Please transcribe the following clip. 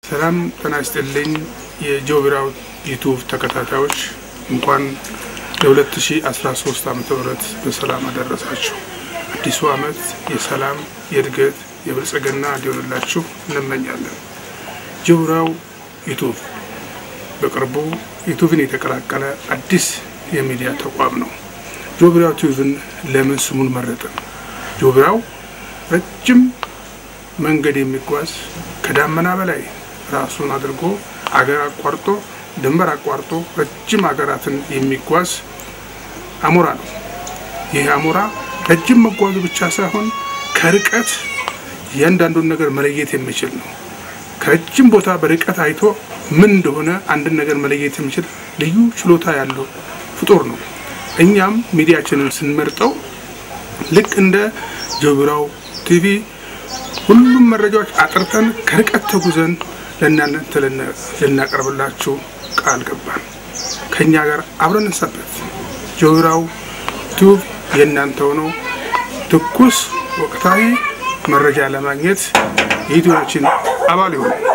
ሰላም ጤና ይስጥልኝ። የጆቢራው ዩቱብ ተከታታዮች እንኳን ለ2013 ዓ ም በሰላም አደረሳችሁ። አዲሱ ዓመት የሰላም የእድገት የብልጽግና እንዲሆንላችሁ እንመኛለን። ጆቢራው ዩቱብ በቅርቡ ዩቱብን የተቀላቀለ አዲስ የሚዲያ ተቋም ነው። ጆቢራው ዩቱብን ለምን ስሙን መረጥን? ጆቢራው ረጅም መንገድ የሚጓዝ ከዳመና በላይ ራሱን አድርጎ አገር አቋርጦ ድንበር አቋርጦ ረጅም ሀገራትን የሚጓዝ አሞራ ነው። ይህ አሞራ ረጅም መጓዙ ብቻ ሳይሆን ከርቀት እያንዳንዱን ነገር መለየት የሚችል ነው። ከረጅም ቦታ በርቀት አይቶ ምን እንደሆነ አንድን ነገር መለየት የሚችል ልዩ ችሎታ ያለው ፍጡር ነው። እኛም ሚዲያችንን ስንመርጠው ልክ እንደ ጆቢራው ቲቪ ሁሉም መረጃዎች አጥርተን ከርቀት ተጉዘን ለእናንተ ልናቀርብላችሁ ቃል ገባን። ከእኛ ጋር አብረን እንሰበት። ጆቢራው ዩቱብ የእናንተው ነው። ትኩስ ወቅታዊ መረጃ ለማግኘት የዩቱባችን አባል ይሆኑ።